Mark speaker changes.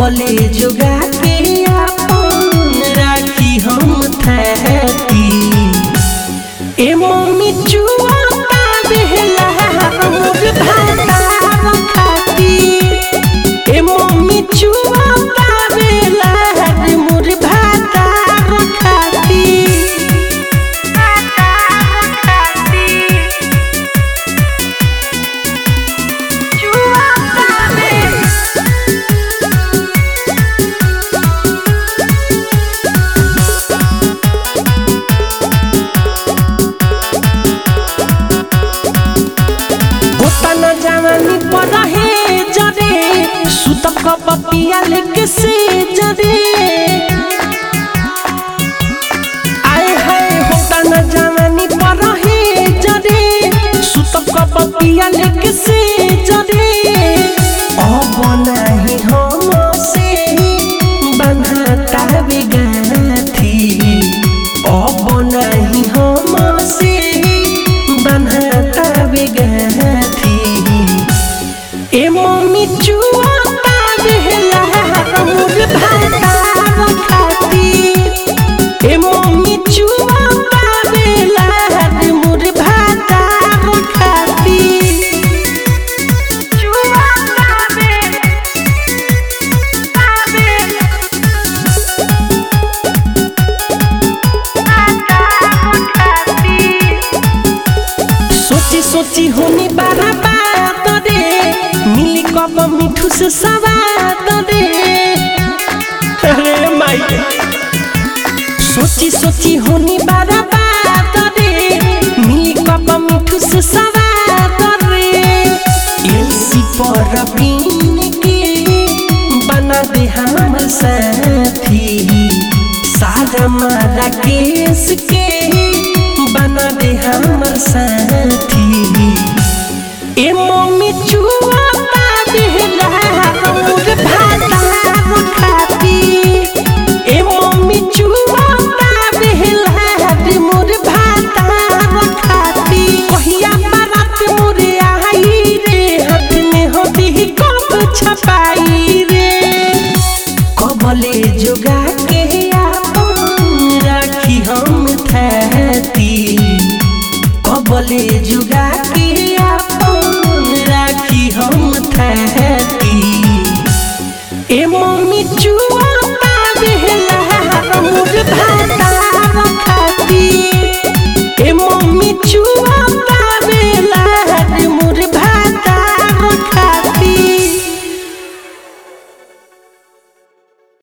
Speaker 1: कबले जोगा के अपन राखी हम थैती ए मम्मी चुआ बेहला मोर भाता खाती ए मम्मी चुआ बेला मोर भाता खाती होता न जवानी पर रहे जरे सुतब कपतिया लेके से जरे आए हाय होता न जवानी पर रहे जरे सुतब कपतिया लेके से जरे अब नाही हम से बंधता बिगाथी अब नाही हम से बंधता बिगाथी ए मम्मी चुआ बेहला मोर भाता खाती ए मम्मी चुआ बेला मोर भाता खाती चुआ सोची सोची होनी बारा बात रे मिली कब मिठू से सवाद रे अरे माई सोची सोची होनी बारा बात रे मिली कब मिठू से सवाद रे एलसी पर बीन के बना दे हम साथी सारा मारा केस के बना दे हमर साथी ए मम्मी चुआ बेहला मोर भाता खाती ए मम्मी चुआ बेहला मोर भाता खाती कहिया बारात मोरे आई रे हाथ में होती कप छपाई रे कबले जोगा के अपन राखी हम थैती कबले जोगा